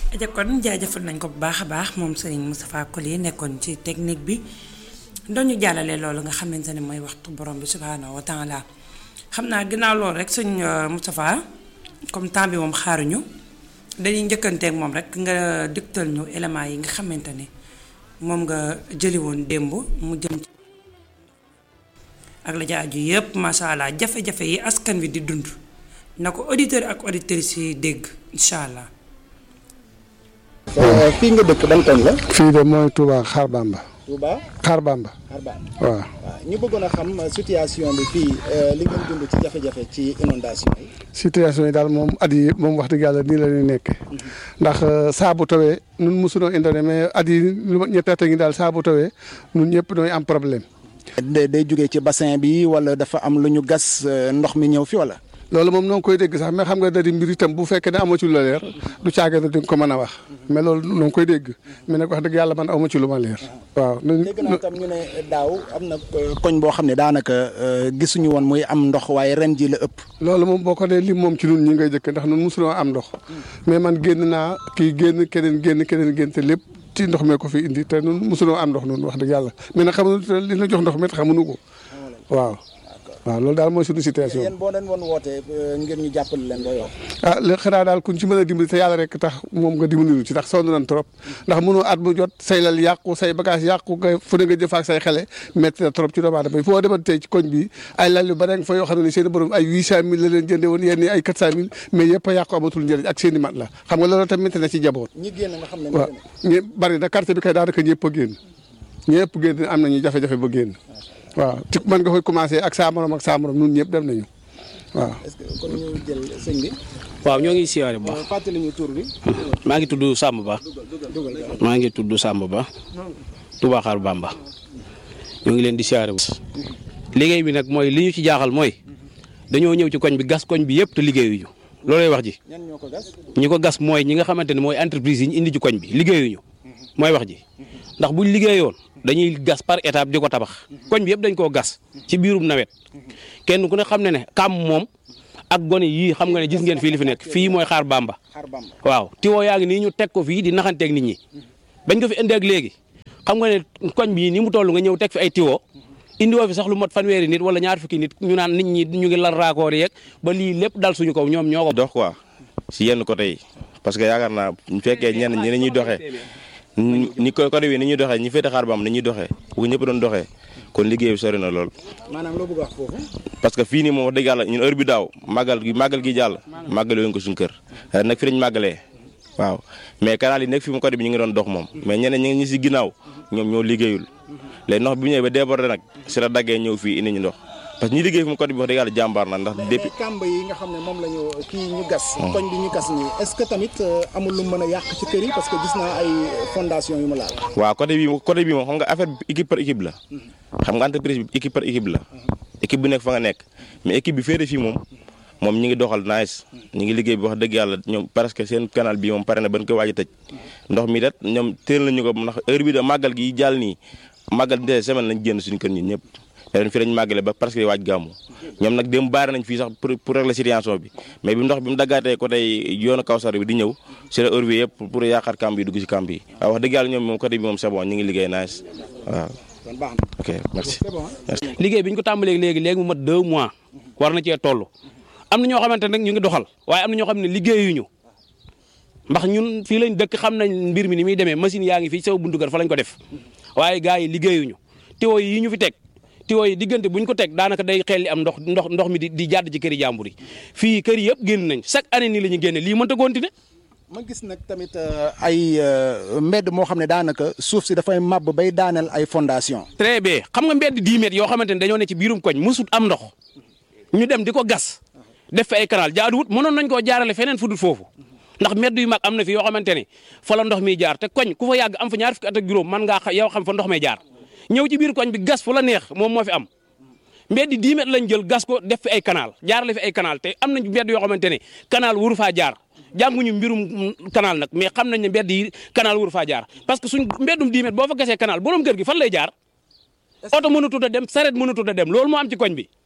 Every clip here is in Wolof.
aja kon jaajëfal nañ ko bu baax a baax moom Serigne Moustapha Collier nekkoon ci technique bi doñu jàllale loolu nga xamante ne mooy waxtu borom bi subhaanahu wa taala xam naa ginnaaw loolu rek sëñ Moustapha comme temps bi moom xaaruñu dañuy njëkkanteek moom rek nga diktal ñu éléments yi nga xamante ne moom nga jëli woon démb mu jëm ci ak la jaaju yëpp macha allah jafe-jafe yi askan wi di dund na ko auditeur ak auditrices yi dégg incha allah. fii nga dëkk ban koñ la. fii de mooy Touba Xaar Bamba. Touba Xaar Bamba. Xaar Bamba. waaw. waaw ñu bëggoon a xam situation bi fii li ngeen dund ci jafe-jafe ci inondation yi. situation yi daal moom at yi moom wax dëgg yàlla nii la ñuy nekk ndax saa bu tawee nun mosunoo indone mais at yi lu ma ñetti at a ngi daal saa bu tawee nun ñëpp nooy am problème. day day jógee ci bassin bi wala dafa am lu ñu gas ndox mi ñëw fi wala. loolu moom noo ngi koy dégg sax mais xam nga da di mbir itam bu fekkee ne amoo ci lu la leer du caage na di nga ko mën a wax mais loolu noo ngi koy dégg mais nag wax dëgg yàlla man amu ci lu ma leer. waaw dégg naa tam ñu ne daaw am na koñ boo xam ne daanaka gisuñu woon muy am ndox waaye ren ji la ëpp. loolu moom boo ko dee lim moom ci ñun ñi ngay jëkk ndax ñun mosuloo am ndox mais man génn naa kii génn keneen génn keneen génn te lépp ci ndox mee ko fi indi te ñun mosuloo am ndox ñun wax dëgg yàlla mais nag xamuñu li na jox ndox mi xamuñu ko waaw. waaw loolu daal mooy suñu situation yéen boo leen woon wootee ngir ñu jàppale leen looy wax. ah li xanaa daal kuñ ci mën a dimbali te yàlla rek tax moom nga dimbali ci ndax sonn nañ trop ndax mënoo at bu jot say lal yàqu say bagage yàqu nga fu ne nga jëf ak say xele métti na trop ci doomu aadama yi foo demoon tey ci koñ bi ay lal yu bare nga fa yoo xam ne seen borom ay huit cent mille la leen jënde woon yenn ay quatre cent mille mais yëpp a yàqu amatul njëriñ ak seen i mat la xam nga loolu tamit na ci jaboot ñi génn nga xam ne waaw ñi bari na quartier bi kay daanaka ñëpp a génn ñëpp génn am nañu jafe-jafe ba génn waaw ci man nga koy commencé ak saa morom ak saa morom ñun ñëpp dem nañu waaw. est-ce que kon ñu jël sëñ bi. waaw ñoo ngi siyaare bu baax. fàttali ñu tur bi. maa ngi tudd Samb Ba. maa ngi tudd Samb Ba. Touba Xaar Bamba. ñoo ngi leen di siyaare bu liggéey bi nag mooy li ñu ci jaaxal mooy dañoo ñëw ci koñ bi gas koñ bi yëpp te liggéeyuñu loolay wax ji. ñan ñoo ko gas. ñi ko gas mooy ñi nga xamante ne mooy entreprise yi ñu indi ci koñ bi liggéeyuñu mooy wax ji ndax buñ liggéeyoon dañuy gas par étape di ko tabax koñ bi yëpp dañ koo gas ci biirum nawet kenn ku ne xam ne ne kam moom ak gone yii xam nga ne gis ngeen fii li fi nekk fii mooy xaar bamba Xaar Bamba. waaw tiwoo yaa ngi nii ñu teg ko fii di naxanteeg nit ñi bañ ko fi indi ak léegi xam nga ne koñ bii ni mu toll nga ñëw teg fi ay tiwoo indi woo fi sax lu mot fanweeri nit wala ñaar fukki nit ñu naan nit ñi ñu ngi lal raakoor yeeg ba lii lépp dal suñu kaw ñoom ñoo ko dox quoi si yenn côté yi parce que yaakaar naa bu fekkee ñenn ñi ñuy doxee ni ko côté bi ni ñuy doxee ñi féete xaar bam ni ñuy doxee bu ko ñëpp doon doxee kon liggéey bi sori na lool. maanaam loo bëgg wax foofu. parce que fii nii moom wax dëgg yàlla ñun heure bi daaw màggal gi màggal gi jàll màggale woon ko suñu kër ren nag fi lañ màggalee waaw mais canal yi nekk fi mu côté bi ñu ngi doon dox moom mais ñeneen ñi ngi si ginnaaw ñoom ñoo liggéeyul léegi ndox bi bu ñëwee ba débordé nag si la daggee ñëw fii indi ñu ndox parce que ñi liggéey fi mu côté bi wax dëgg yàlla jàmbaar na ndax depuis mais kàmb yi nga xam ne moom la ñu kii ñu gas. koñ bi ñu gas nii est-ce que tamit amul lu mën a yàq ci kër yi parce que gis naa ay fondation yu mu laal. waaw côté bi côté bi moom xam nga affaire bi équipe par équipe la xam nga entreprise bi équipe par équipe la équipe bu nekk fa nga nekk mais équipe bi féete fii moom moom ñi ngi doxal nice ñi ngi liggéey bi wax dëgg yàlla ñoom presque seen canal bi moom pare na ban koy waaj a tëj ndox mi det ñoom teel nañu ko ndax heure bi da màggal gi jàll nii màggal des semaine lañ génn suñu kër ñun ñëpp ren fii lañ màggale ba presque waaj gàmmu ñoom nag dem baare nañ fii sax pour pour régler situation bi mais bi ndox bi mu daggaatee côté yoonu Kawsar bi di ñëw si la heure bi yëpp pour yaakaar kamb yi dugg si kamb yi waaw wax dëgg yàlla ñoom moom côté bi moom c'est bon ñu ngi liggéey nice waaw kon baax na. ok merci c'est bon. merci liggéey bi ñu ko tàmbalee léegi léegi mu mat deux mois war na cee toll am na ñoo xamante nag ñu ngi doxal waaye am na ñoo xam ne liggéeyuñu ndax ñun fii lañ dëkk xam nañ mbir mi ni muy demee machine yaa ngi fii sama buntu kër fa lañ ko def waaye gars yi liggéeyuñu tiwo yi ñu fi teg tiwo yi diggante buñ ko teg daanaka day xel li am ndox ndox ndox mi di di jàdd ci këri jàmbur yi fii kër yëpp génn nañ chaque année nii la ñu génne lii mënta continuer ma gis nag tamit ay mbedd moo xam ne daanaka suuf si dafay màbb bay daaneel ay fondation très bien xam nga mbedd 10 mètres yoo xamante ne dañoo ne ci biirum koñ mësut am ndox ñu dem di ko gas def fi ay canal jaaduwut mënoon nañ koo jaarale feneen fu dul foofu ndax mbedd yu mag am na fi yoo xamante ne fa la ndox mi jaar te koñ ku fa yàgg am fa ñaar fukki at ak juróom man ngaa xa yow xam fa ndox may jaar ñëw ci biir koñ bi gas fu la neex moom moo fi am mbedd 10 mètres lañ jël gas ko def fi ay canal jaarale fi ay canal te am nañ mbedd yoo xamante ne canal waru faa jaar jànguñu mbirum canal nag mais xam nañ ne mbedd yi canal waru faa jaar parce que suñ mbeddum 10 mètres boo fa gasee canal borom kër gi fan lay jaar oto mënatut a dem saret mënatut a dem loolu moo am ci koñ bi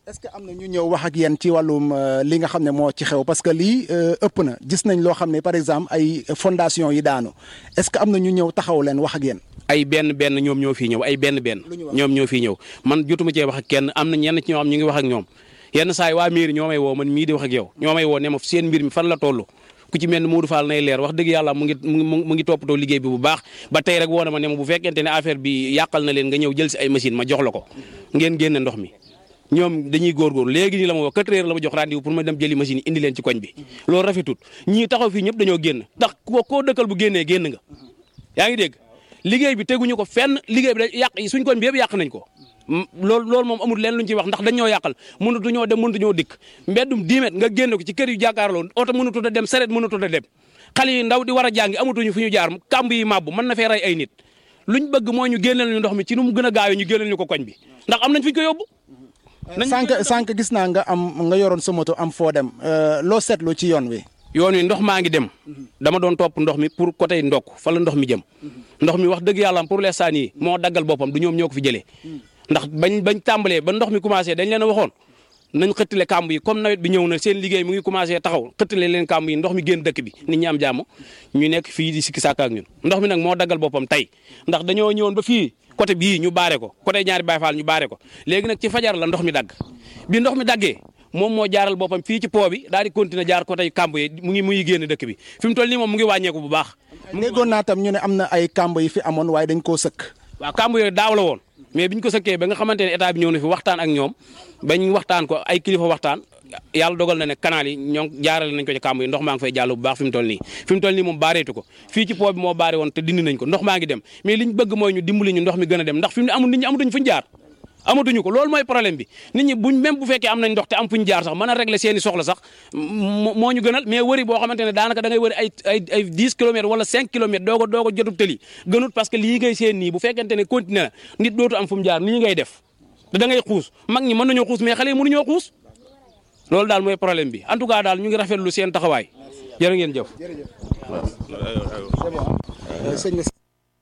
est-ce que am na ñu ñëw wax ak yéen ci wàllum euh, li nga xam ne moo ci xew parce que lii euh, ëpp na gis nañ loo xam ne par exemple ay fondation yi daanu est-ce que am na ñu ñëw taxaw leen wax ak yéen. ay benn benn ñoom ñoo fii ñëw ay benn benn Lu ñu wax? ñoom ñoo fii ñëw man jotuma cee wax ak kenn am na ñenn ci ñoo xam ñu ngi wax ak ñoom yenn saa yi waa mairie ñoo may woo man mii di wax ak yow ñoo may woo ne ma seen mbir mi fan la toll ku ci mel ni Modou Fall nay leer wax dëgg yàlla mu ngi mu ngi mu ngi toppatoo liggéey bi bu baax ba tey rek woo na ma ne ma bu fekkente ne affaire bi yàqal na leen nga ñëw jël si ay machine ma jox la ko ngeen génne ndox mi ñoom dañuy góorgóorlu léegi nii la ma wax quatre heures la ma jox rendez-vous pour ma dem jëli machine yi indi leen ci koñ bi loolu rafetut ñii taxaw fii ñëpp dañoo génn ndax ko koo dëkkal bu génnee génn nga yaa ngi dégg liggéey bi teguñu ko fenn liggéey bi da yàq suñ koñ bi yëpp yàq nañ ko Mm, loolu loolu moom amul leen luñ ci wax ndax dañ ñoo yàqal mënatu ñoo dem mënatu ñoo dikk mbeddum 10 mètres nga génn ko ci kër yu jàkkaarloo oto mënatu a dem saret mënatu a dem xale yi ndaw di war a jàngi amatuñu fu ñu jaar kàmb yi màbbu mën na fee rey ay nit luñ bëgg mooy ñu génneel ñu ndox mi ci nu mu gën a gaawee ñu génneel ñu ko koñ bi ndax am nañ fi ñu ko yóbbu nañ sànq sànq gis naa nga am nga yoroon sa moto am foo dem euh, loo seetlu ci yoon wi. yoon wi ndox maa ngi dem dama doon topp ndox mi pour côté ndokk fa la ndox mi jëm ndox mi wax dëgg yàlla pour l'instant nii moo daggal boppam du ñoom ñoo ko fi jëlee ndax bañ bañ tàmbalee ba ndox mi commencé dañ leen a waxoon nañ xëttale kàmb yi comme nawet bi ñëw na seen liggéey mu ngi commencé taxaw xëttale leen kàmb yi ndox mi génn dëkk bi nit ñi am jàmm ñu nekk fii di sikki sàkk ak ñun ndox mi nag moo daggal boppam tey ndax dañoo ñëwoon ba fii côté bii ñu baare ko côté ñaari Baay Faal ñu baare ko léegi nag ci fajar la ndox mi dagg bi ndox mi daggee moom moo jaaral boppam fii ci po bi daal di continuer jaar côté kàmb yi mu ngi mu ngi génn dëkk bi fi mu toll nii moom mu ngi wàññeeku bu baax déggoon naa tam ñu ne am na ay kàmb yi fi amoon waaye dañ koo sëkk. waaw kàmb yooyu daaw la woon mais biñ ko sëkkee ba nga xamante ne état bi ñëw na fi waxtaan ak ñoom bañ waxtaan ko ay kilifa waxtaan yàlla dogal na ne canal yi ñoo jaarale nañ ko ci kàmb yi ndox maa ngi fay jàll bu baax fi mu toll nii fi mu toll nii moom baareetu ko fii ci po bi moo baare woon te dindi nañ ko ndox maa ngi dem mais liñ bëgg mooy ñu dimbali ñu ndox mi gën a dem ndax fi mu ne amul nit ñi amatuñ fuñ jaar amatuñu ko loolu mooy problème bi nit ñi buñ même bu fekkee am nañ ndox te am fuñ jaar sax mën a régler seeni soxla sax moo moo ñu gënal mais wëri boo xamante ne daanaka da ngay wëri ay ay ay 10 kilomètres wala 5 kilomètres doo ko doo ko jotub tëli gënut parce que lii ngay seen nii bu fekkente ne continué na nit dootu am fu mu jaar nii ngay def te da ngay xuus mag ñi mën nañoo xuus mais xale yi mënuñoo xuus loolu daal mooy problème bi en tout cas daal ñu ngi rafetlu seen taxawaay jërë ngeen jëf sëñ bi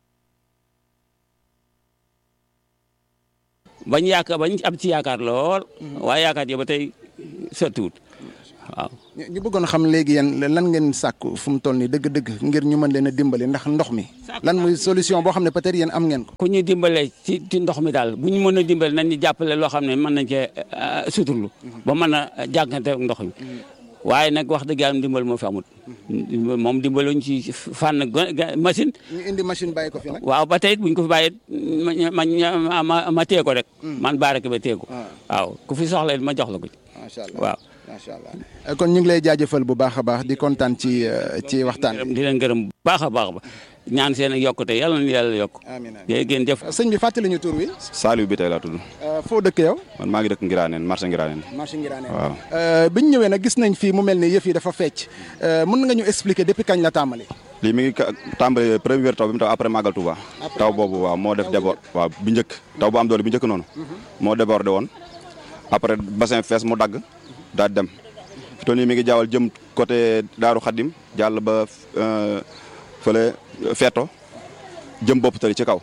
bañ yaakaar bañ am ci yaakaar lool waaye yaakaar yi ba tey sottiwut waaw ñu ñu bëggoon xam léegi yéen lan ngeen sàkku fu mu toll nii dëgg-dëgg ngir ñu mën leen a dimbali ndax ndox mi lan muy solution boo xam ne peut-être yéen am ngeen ko. ku ñu dimbale ci ci ndox mi daal bu ñu mën a dimbale nañ ñu jàppale loo xam ne mën nañ cee suturlu ba mën a jànkante ak ndox mi waaye nag wax dëgg yàlla dimbal moo fi amut moom dimbaluñ ci fànn go- ga- machine ñu indi machine bàyyi ko fi nag. waaw ba tey it buñ ko fi bàyyee ma ma ma ma téye ko rek man baarake ba téye ko waaw ku fi soxla it ma jox la ko ci macha allah waaw macha allah kon ñu ngi lay jaajëfal bu baax a baax di kontaan ci euh, ci waxtaan bi. di leen gërëm bu baax a baax ba ñaan seen ak yokkute yàlla na yàlla yokk amiin amiin yéen ngeen jëf sëñ bi fàttali ñu tur wi. Saliou bi tey laa tudd Euh, foo dëkk yow. man maa ngi dëkk Ngiraaneen marché Ngiraaneen marché Ngiraane. waaw bi ñu ñëwee nag gis nañ fii mu mel ni yëf yi dafa fecc Euh, mën nga ñu expliquer depuis kañ la tàmbali. lii mi ngi ka- tàmbali première taw bi mu taw après Magal Touba taw boobu waaw moo def débord waaw bi njëkk taw bu am doole bi njëkk noonu moo débordé woon après bassin fees mu dagg daal di dem fi toll nii mi ngi jaawal jëm côté Daaru Xaddim jàll ba euh, fële Feeto jëm bopp tali ci kaw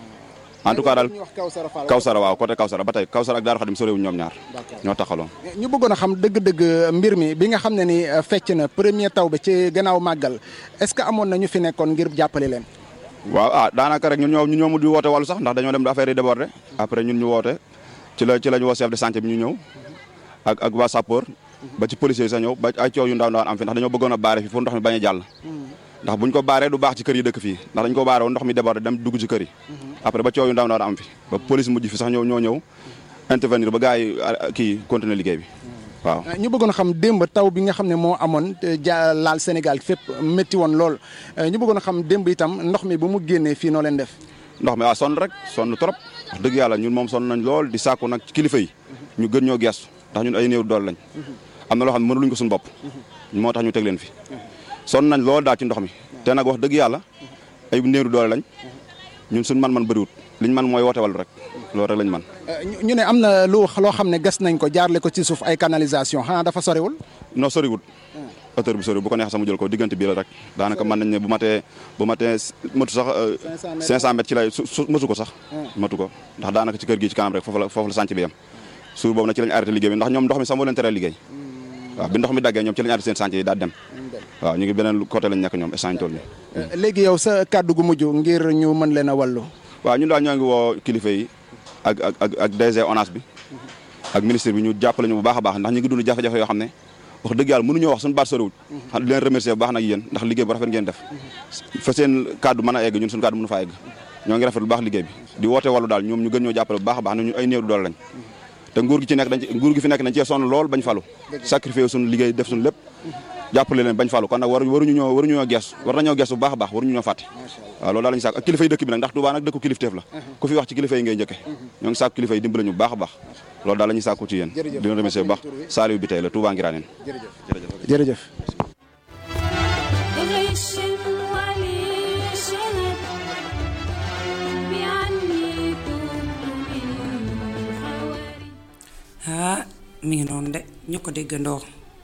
en tout cas daal ñu wax Kawsara Fall. Kawsara waaw côté Kawsara ba tey Kawsara ak Daaru Xaddim sorewuñ ñoom ñaar ñoo taxaloon ñu bëggoon a xam dëgg-dëgg mbir mi bi nga xam ne ni euh, fecc na premier taw bi ci gannaaw màggal est-ce que amoon na ñu fi nekkoon ngir jàppale leen. waaw ah daanaka rek ñun ñoo ñun ñoo mujj woote wàllu sax ndax dañoo dem affaire yi débordé après ñun ñu woote ci la ci la ñu woo chef de santé bi ñu ñëw ak ak waa sapeur ba ci policier yi sax ñëw ba ay coow yu ndaw ndawaan am fi ndax dañoo bëggoon a baare fi pour ndox mi bañ a jàll ndax buñ ko baaree du baax ci kër yi dëkk fii ndax dañ ko baare woon ndox mi débordé dem dugg ci kër yi après ba coow yu ndaw ndawaan am fi ba police mujj fi sax ñëw ñoo ñëw intervenir ba gars yi ah, kii continuer liggéey bi waaw ñu bëggoon a xam démb taw bi nga xam ne moo amoon te ja laal Sénégal fépp métti woon lool Euh, ñu bëggoon a xam démb itam ndox mi ba mu génnee fii noo leen def. ndox mi waaw sonn rek sonn trop wax dëgg yàlla ñun moom sonn nañ lool di sàkku nag ci kilifa yi ñu gën ñoo gestu ndax ñun ay néew dool lañ am na loo xam ne mënuluñ ko suñu bopp moo tax ñu teg leen fi sonn nañ lool daal ci ndox mi te nag wax dëgg yàlla ay néew doole lañ ñun suñ man-man bëriwut liñ man mooy woote wàllu rek loolu rek lañ man Euh, ñu- ñu ne am na lu loo xam ne gas nañ ko jaarle ko ci suuf ay canalisation xanaa dafa soriwul. non soriwut hauteur bi soriwut bu ko neex sax mu jël ko diggante bii la rek daanaka mën nañ ne bu matee bu matee matu sax euh, 500 mètres ci lay su su matu ko sax matu ko ndax daanaka ci kër gi ci kanam rek foofu la foofu la sànc bi yem suur boobu nag ci lañ arrêté liggéey bi ndax ñoom ndox mi sax moo leen tere liggéey waaw bi ndox mi daggee ñoom ci lañ arrêté seen chantier yi daal dem waaw ñu ngi beneen côté lañ nekk ñoom instant tool ni léegi yow sa kàddu gu mujj ngir ñu mën leen a wàllu waaw ñun daal ñoo ngi woo kilifa yi ak ak ak ak DG ONAS bi ak ministre bi ñu jàppale ñu bu baax a baax ndax ñu ngi dund jafe-jafe yoo xam ne wax dëgg yàlla mënuñoo wax suñu baat soriwul xam di leen remercier bu baax nag yéen ndax liggéey bu rafet ngeen def fa seen kàddu mën a egg ñun suñu kàddu mënu faa egg ñoo ngi rafet bu baax liggéey bi di woote wàllu daal ñoom ñu gën ñoo jàppale bu baax a baax ne ñu ay néew doole lañ te nguur gi ci nekk dañ ci nguur gi fi nekk dañ cee sonn lool bañ falu sacrifié suñu liggéey def suñu lépp jàppale leen bañ falu kon nag war waruñu ñoo waruñu ñoo gees war nañoo gees bu baax a baax waruñu ñoo fàtte waaw loolu daal lañu sàkk ak kilifa yi dëkk bi nag ndax Touba nag dëkku kilifteef la ku fi wax ci kilifa yi ngay njëkke ñoo ngi sàkk kilifa yi dimbale ñu bu baax a baax loolu daal la ñuy sàkku ci yéen di leen remercier bu baax Saliou bi tey la Touba Ngiraaneen jërëjëf غش ولي شهد بعني تبت من خواري ah mi ngi noonu de ñu ko déggandoo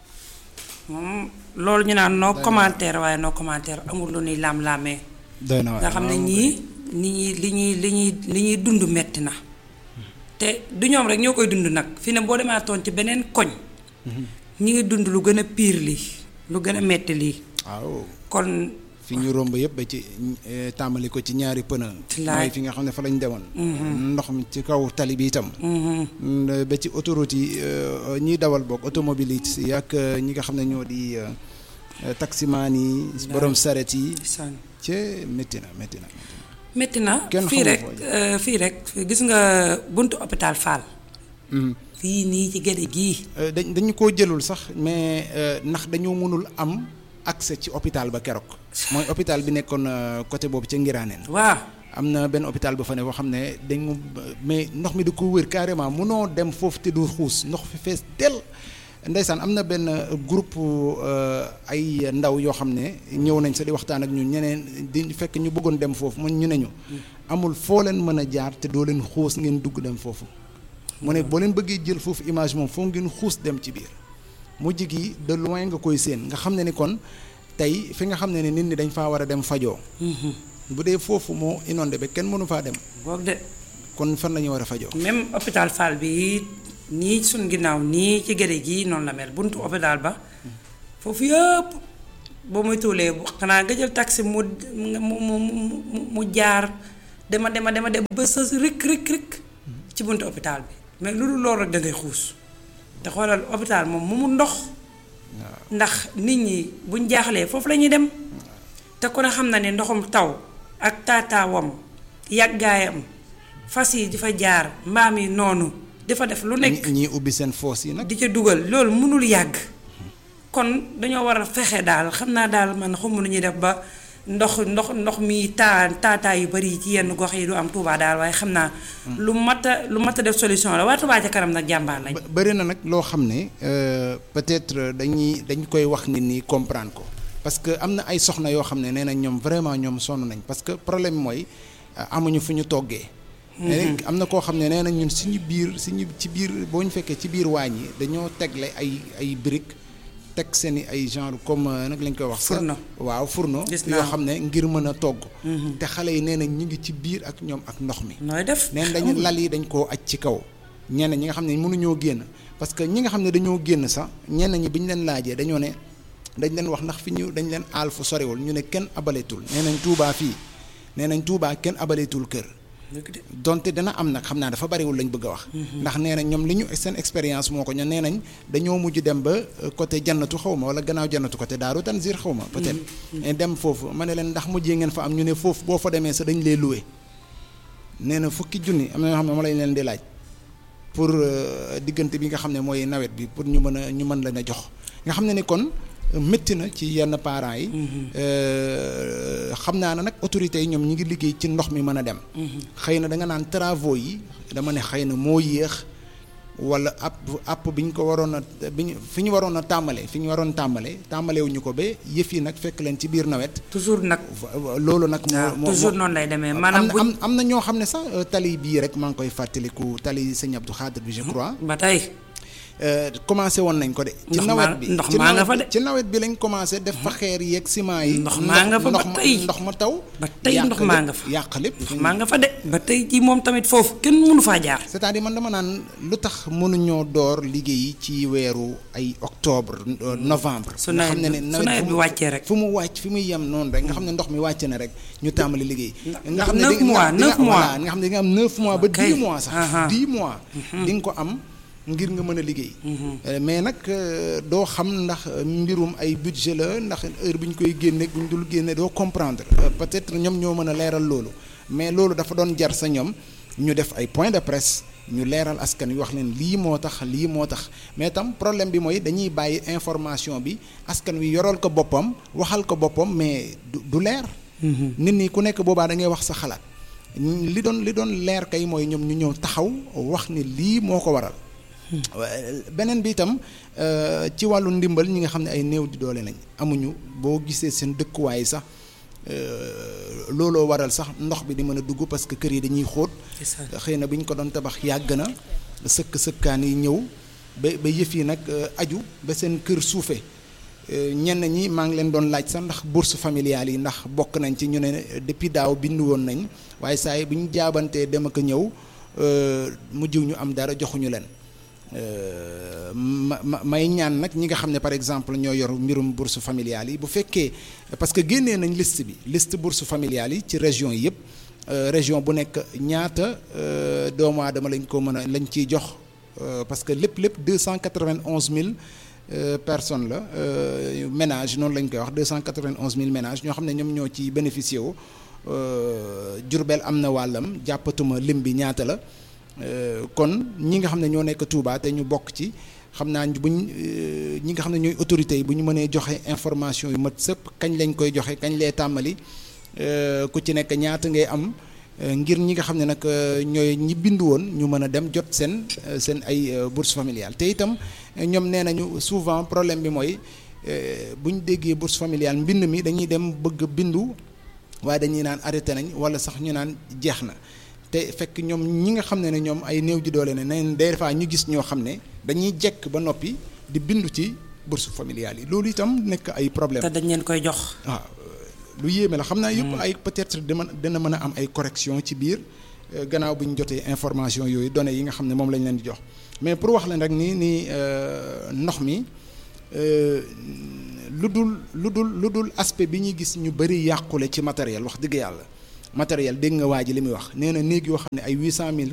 moom loolu ñu naan noo commentaire waaye noo commentaire amul lu ñuy laam-laamee doy na nga xam ne ñii ni ñuy li ñuy li ñuy li ñuy dund metti na te du ñoom rek ñoo koy dund nag fi ne boo demaatoon ci beneen koñ ñi ngi dund lu gën a piir lii lu gën a metti lii waaw kon fi ñu romb yëpp ba ci eh, tàmbali ko ci ñaari pëna Laay. mooy fi nga xam ne fa lañ demoon ndox mi ci kaw tali bi itam Mm, ba ci autoroute yi euh, ñiy dawal boog automobiliste yi ak euh, ñi nga xam ne ñoo di euh, euh, taximaan yi borom saret yi san ci métti na métti na metti na Kenn fii xamul rek foo euh, fii rek gis nga buntu hôpital Fall fii nii ci gëre gii Euh, dañ dañu koo jëlul sax mais euh, ndax dañoo mënul am accès ci hôpital ba keroog mooy hôpital bi nekkoon euh, côté boobu ca Ngiraaneen waaw am na benn hôpital ba fa ne boo xam ne dañu mais ndox mi da ko wër carrément mënoo dem foofu te du xuus ndox fi fees del ndeysaan am na benn euh, groupe euh, ay ndaw yoo xam ne ñëw nañ sa di waxtaan ak ñun ñeneen di fekk ñu bëggoon dem foofu mu ñu ne ñu amul foo leen mën a jaar te doo leen xuus ngeen dugg dem foofu mu ne boo leen bëggee jël foofu image moom foo ngeen xuus dem ci biir mujj gi de loin nga koy séen nga xam ne ni kon tey fi nga xam ne ni nit ñi dañ faa war a dem fajoo bu dee foofu moo inondé ba kenn mënu faa dem boog de kon fan la ñu war a fajoo même hôpital Fall bi nii suñ ginnaaw nii ci gëre gii noonu la mel buntu hôpital ba foofu yëpp boo muy tuulee xanaa nga jël taxi mu mu mu mu mu jaar dema dema dema dem ba sës rik rik rik ci buntu hôpital bi mais lu dul loolu rek da ngay xuus te xoolal hôpital moom mu mu ndox ndax nit ñi buñ jaaxlee foofu la ñuy dem te ku ne xam na ne ndoxum taw ak taataawam yàggaayam fas yi di fa jaar mbaam yi noonu dafa def lu nekk ñi ñii ubbi seen foos yi nag di ca dugal loolu mënul yàgg kon dañoo war a fexe daal xam naa daal man xamu nu ñuy def ba ndox ndox ndox mi taa taataa yu bari ci yenn gox yi du am Touba daal waaye xam naa lu mat a lu mat a def solution la waa Touba ca kanam nag jàmbaar lañ ba- bëri na nag loo xam ne euh, peut-être dañuy dañ koy wax nit ñi comprendre ko parce que am na ay soxna yoo xam ne nee nañ ñoom vraiment ñoom sonn nañ parce que problème mooy euh, amuñu fu ñu toggee. nee nañ am na koo xam ne nee nañ ñun suñu biir suñu ci biir boo ñu fekkee ci biir waañ yi dañoo tegle ay ay briques teg seen i ay genre comme euh, nag lañ koy wax. sax Fourneau. waaw fourneau Gis yoo naa xam ne ngir mën a togg. te xale yi nee nañ ñu ngi ci biir ak ñoom ak ndox mi. nooy def neen dañu lal yi dañ koo aj ci kaw ñenn ñi nga xam ne mënuñoo génn parce que ñi nga xam ne dañoo génn sax ñenn ñi bi ñu leen laajee dañoo ne dañ leen wax ndax fi ñu dañ leen aal fu sorewul ñu ne kenn abaleetul nee nañ Touba fii nee nañ Touba kenn abaleetul kër dëgg de donte dana am nag xam naa dafa bariwul lañ bëgg a wax ndax nee nañ ñoom li ñu seen expérience moo ko ño nee nañ dañoo mujj dem ba euh, côté jannatu xaw ma wala gannaaw jannatu côté daaru tanzir xaw ma peut-être mais dem foofu ma ne leen ndax mujjee ngeen fa am ñu ne foofu boo fa demee sa dañ lay loué nee na fukki junni am na ñoo xam ne ma lañ leen di laaj pour euh, diggante bi nga xam ne mooy nawet bi pour ñu mën a ñu mën leen a jox nga xam ne ni kon euh, métti na ci yenn parents yi euh, xam naa ne nag autorités yi ñoom ñi ngi liggéey ci ndox mi mën a dem xëy na da nga naan travaux yi dama ne xëy na moo yéex wala app app bi ñu ko waroon a bi ñu fi ñu waroon a tàmbale fi ñu waroon tàmbale tàmbalewuñu ko ba yëf yi nag fekk leen ci biir nawet toujours nag loolu nag waaw moo toujours moo- noonu lay demee am maanaam na buñ am am na ñoo xam ne sax euh, tali bii rek maa ngi koy fàttaliku tali sëñ Abdou Khadir bi je crois ba tey euh, commencé woon nañ ko de. ci Ndox nawet maa- bi ndox ci maa nga nawet fa bi- de. ci nawet bi lañ commencé def fa xeer yeeg ciment yi. Ndox maa nga fa ba ndox ma- tey. ndox ma taw. ba tey yàq ndox maa lépp, nga fa. yàq lépp. maa nga fa de ba tey jii moom tamit foofu kenn mënu faa jaar. c'est-à-dire man dama naan lu tax mënuñoo door liggéey ci weeru ay octobre euh, novembre. Su nga nawet xam ne bi- ne su nawet fu bi mu- wàccee rek. fu mu wàcc fi muy yem noonu rek nga xam ne ndox mi wàcc na rek ñu tàmbali liggéey. ndax xam ne neuf di- nga- mois, di nga- neuf mois. voilà, nga xam ne di nga am neuf mois ba Ok. dix mois sax. Aha. dix mois. di nga ko am ngir nga mën a liggéey. Euh, mais nag euh, doo xam ndax euh, mbirum ay budget la ndax heure bu ñu koy génne bu ñu dul génne doo comprendre Euh, peut-être ñoom ñoo mën a leeral loolu mais loolu dafa doon jar sa ñoom ñu def ay point de presse ñu leeral askan wi wax leen lii moo tax lii moo tax mais tam problème bi mooy dañuy bàyyi information bi askan wi yoral ko boppam waxal ko boppam mais du du leer. nit ñi ku nekk boobaa da ngay wax sa xalaat li doon li doon leer kay mooy ñoom ñu ñëw taxaw wax ni lii moo ko waral. waaye beneen bi itam euh, ci wàllu ndimbal ñi nga xam ne ay néew di doole lañ amuñu boo gisee seen dëkkuwaay sax euh, looloo waral sax ndox bi di mën a dugg parce que kër yi dañuy xóot C'est ça. xëy na bi ñu ko doon tabax yàgg na sëkk sëkkaan yi ñëw ba ba yëf yi nag euh, aju ba seen kër suufe Euh, ñenn ñi maa ngi leen doon laaj sax ndax bourse familiale yi ndax bokk nañ ci ñu ne depuis daaw bindu woon nañ waaye saa yi bu ñu jaabantee dem ak a ñëw euh, mujjiw ñu am dara joxuñu leen Euh, ma ma may ñaan nag ñi nga xam ne par exemple ñoo yor mbirum bourse familiale yi bu fekkee parce que génnee nañ liste bi liste bourse familiale yi ci région yi yëpp euh, région bu nekk ñaata euh, doomu aadama lañ ko mën a lañ ciy jox euh, parce que lépp lépp deux cent quatre-vingt-onze mille personnes la euh, ménage noonu lañ koy wax deux cent quatre-vingt-onze mille ménages ñoo xam ne ñoom ñoo ci bénéficié wu Jurbel am na wàllam jàppatuma lim bi ñaata la. Euh, kon ñi nga xam ne ñoo nekk Touba te ñu bokk ci xam naa buñ euh, ñi nga xam ne ñooy autorités yi bu ñu mënee joxe information yu mat sëpp kañ lañ koy joxe kañ lay tàmbali euh, ku ci nekk ñaata ngay am ngir ñi nga xam ne nag ñooy ñi bindu woon ñu mën a dem jot seen seen ay bourse familiale te itam ñoom nee nañu souvent problème bi mooy bu ñu déggee bourse familiale mbind mi dañuy dem bëgg bindu waaye dañuy naan arrêté nañ wala sax ñu naan jeex na. te fekk ñoom ñi nga xam ne ne ñoom ay néew ji doole ne neen des fois ñu gis ñoo xam ne dañuy jekk ba noppi di bindu ci bourse familiale yi loolu itam nekk ay problème te dañ leen koy jox. waaw lu yéeme la xam naa yëpp ay peut-être dina dina mën a am ay correction ci biir gannaaw bu ñu jotee information yooyu données yi nga xam ne moom lañ leen di jox mais pour wax leen rek ni ni ndox mi lu dul lu dul lu dul aspect bi ñuy gis ñu bari yàqule ci matériel wax dëgg yàlla matériel dégg nga waa ji li muy wax nee na néeg yoo xam ne ay huit cent mille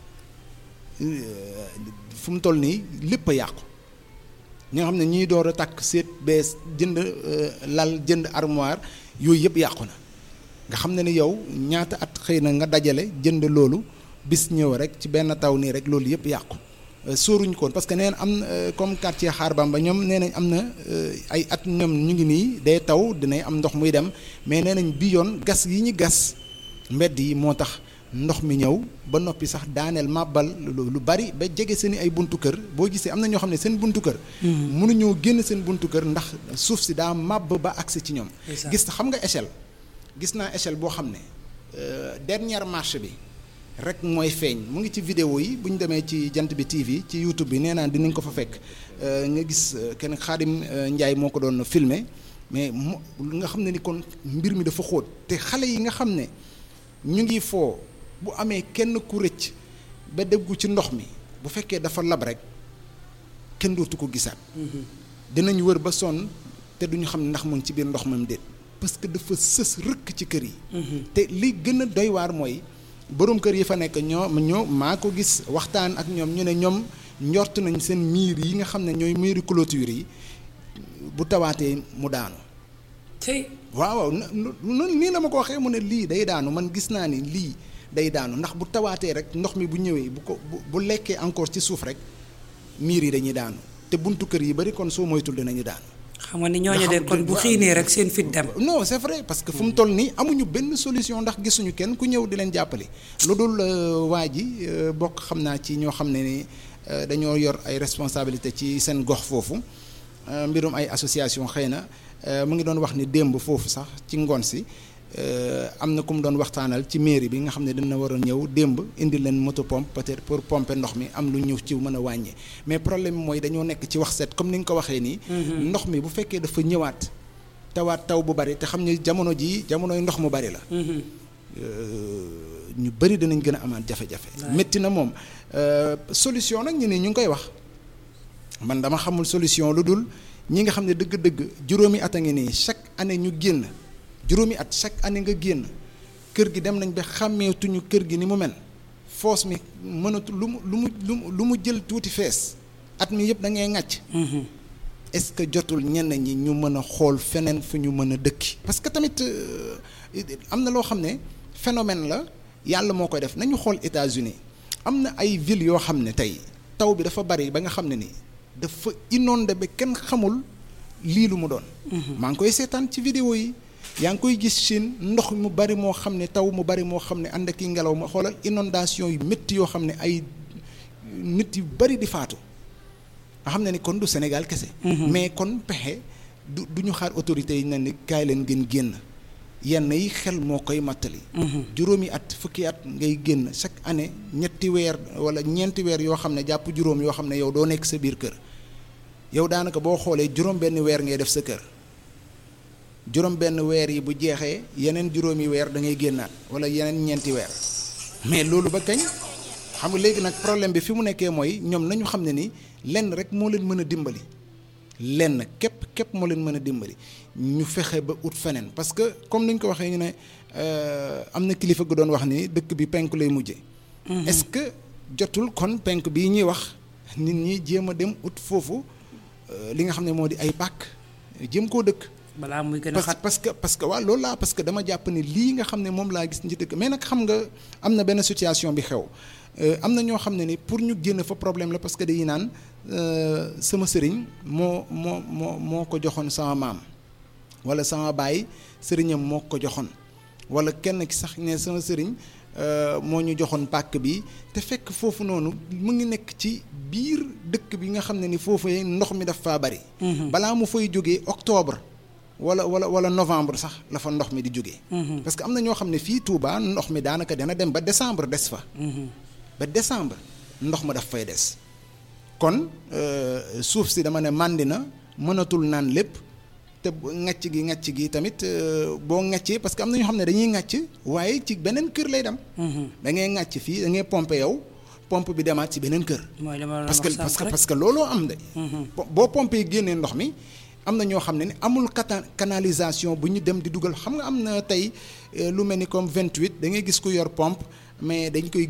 fu mu toll nii lépp a yàqu ñi nga xam ne ñiy door a takk seet bees jënd lal jënd armoire yooyu yëpp yàqu na nga xam ne ni yow ñaata at xëy na nga dajale jënd loolu bis ñëw rek ci benn taw nii rek loolu yëpp yàqu sóoruñ koon parce que nee na am comme quartier Xaar Bamba ñoom nee nañ am na ay at ñoom ñu ngi nii day taw dinay am ndox muy dem mais nee nañ bi yoon gas yi ñu gas mbedd yi moo tax ndox mi ñëw ba noppi sax daaneel màbbal lu bari ba jege seen i ay buntu kër boo gisee am na ñoo xam ne seen buntu kër. mënuñoo génn seen buntu kër ndax suuf si daa màbb ba agsi ci ñoom. gis xam nga échelle gis naa échelle boo xam ne dernière marche bi. rek mooy feeñ mu ngi ci vidéo yi bu ñu demee ci jant bi TV ci YouTube bi nee naa dinañ ko fa fekk nga gis kenn Xaadim Njaay moo ko doon filmer mais mu nga xam ne ni kon mbir mi dafa xóot te xale yi nga xam ne ñu ngi foo bu amee kenn ku rëcc ba déggu ci ndox mi bu fekkee dafa lab rek kenn dootu ko gisaat dinañ wër ba sonn te duñu xam ne ndax mu ngi ci biir ndox mam déet parce que dafa sës rëkk ci kër yi te li gën a doy waar mooy boroom kër yi fa nekk ñoo ñoo maa ko gis waxtaan ak ñoom ñu ne ñoom njort nañ seen miir yi nga xam ne ñooy miiri clôture yi bu tawaatee mu daanu. tey waaw waaw nii la ma ko waxee mu ne lii day daanu man gis naa ni lii day daanu ndax bu tawaatee rek ndox mi bu ñëwee bu ko bu lekkee encore ci suuf rek miir yi dañuy daanu te buntu kër yi bari kon soo moytul dinañu daanu. xam nga ni ñooñu de kon bu xiinee rek seen fit dem. non c'est vrai parce que fu mu toll nii amuñu benn solution ndax gisuñu kenn ku ñëw di leen jàppale lu dul waa ji bokk xam naa ci ñoo xam ne ni dañoo yor ay responsabilité ci seen gox foofu mbirum ay association xëy na mu ngi doon wax ni démb foofu sax ci ngoon si euh, am na ku mu doon waxtaanal ci mairie bi nga xam ne dina war a ñëw démb indi leen moto pompe peut-être pour pomper ndox mi am lu ñëw ci mën a wàññi mais problème bi mooy dañoo nekk ci wax set comme ni nga ko waxee nii. ndox mi bu fekkee dafa ñëwaat tawaat taw bu bari te xam ne jamono jii jamonoy ndox mu bari la. ñu bëri danañ gën a amaat jafe-jafe. métti na moom euh, solution nag ñu ne ñu ngi koy wax man dama xamul solution lu dul ñi nga xam ne dëgg-dëgg juróomi at a ngi nii chaque année ñu génn juróomi at chaque année nga génn kër gi dem nañ ba xàmmeetuñu kër gi ni mu mel foos mi mënatu lu mu lu mu lu mu lu mu jël tuuti fees at mi yëpp da ngay ŋàcc. est-ce que jotul ñenn ñi ñu mën a xool feneen fu ñu mën a dëkki parce que tamit euh, am na loo xam ne phénomène la yàlla moo koy def nañu xool États-Unis am na ay villes yoo xam ne tey taw bi dafa bari ba nga xam ne ni dafa inondé ba kenn xamul lii lu mu doon. maa ngi koy seetaan ci vidéo yi yaa ngi koy gis Chine ndox mu bari moo xam ne taw mu bari moo xam ne ànd ak i ngelaw ma xoolal inondation yu métti yoo xam ne ay nit yu bari di faatu. nga xam ne ni kon du Sénégal kese. mais kon pexe du du ñu xaar autorités yi ne ni kaay leen gën génn yenn yi xel moo koy mattali. juróomi at fukki at ngay génn chaque année ñetti weer wala ñeenti weer yoo xam ne jàpp juróom yoo xam ne yow doo nekk sa biir kër yow daanaka boo xoolee juróom benn weer ngay def sa kër juróom benn weer yi bu jeexee yeneen juróomi weer da ngay génnaat wala yeneen ñeenti weer mais loolu ba kañ. xam nga léegi nag problème bi fi mu nekkee mooy ñoom nañu xam ne ni lenn rek moo leen mën a dimbali lenn képp képp moo leen mën a dimbali ñu fexe ba ut feneen parce que comme ni ñu ko waxee ñu ne am na kilifa gu doon wax ni dëkk bi penku lay mujje est-ce que jotul kon penk bii ñuy wax nit ñi jéem a dem ut foofu li nga xam ne moo di ay pàkk jéem koo dëkk. balaa muy gën a xat parce que parce que waaw loolu laa parce que dama jàpp ni lii nga xam ne moom laa gis ci dëkk mais nag xam nga am na benn situation bi xew. am na ñoo xam ne ni pour ñu génn fa problème la parce que dañuy naan sama sëriñ moo moo moo moo ko joxoon sama maam wala sama baay sëriñam moo ko joxoon wala kenn ki sax ne sama sëriñ moo ñu joxoon pàkk bi te fekk foofu noonu mu ngi nekk ci biir dëkk bi nga xam ne ni foofu ndox mi daf faa bari. balaa mu fay jógee octobre wala wala wala novembre sax la fa ndox mi di jógee. parce que am na ñoo xam ne fii Touba ndox mi daanaka dana dem ba décembre des fa. ba décembre ndox ma daf fay des kon suuf si dama ne màndi na mënatul naan lépp te ŋàcc gi ŋàcc gi tamit boo ŋàccee parce que am na ñoo xam ne dañuy ŋàcc waaye ci beneen kër lay dem. da ngay ŋàcc fii da ngay pompe yow pompe bi demaat ci beneen kër. mooy li ma parce que parce que parce que looloo am de. boo pompee génnee ndox mi am na ñoo xam ne ni amul cata canalisation bu ñu dem di dugal xam nga am na tey lu mel ni comme 28 da ngay gis ku yor pompe mais dañ koy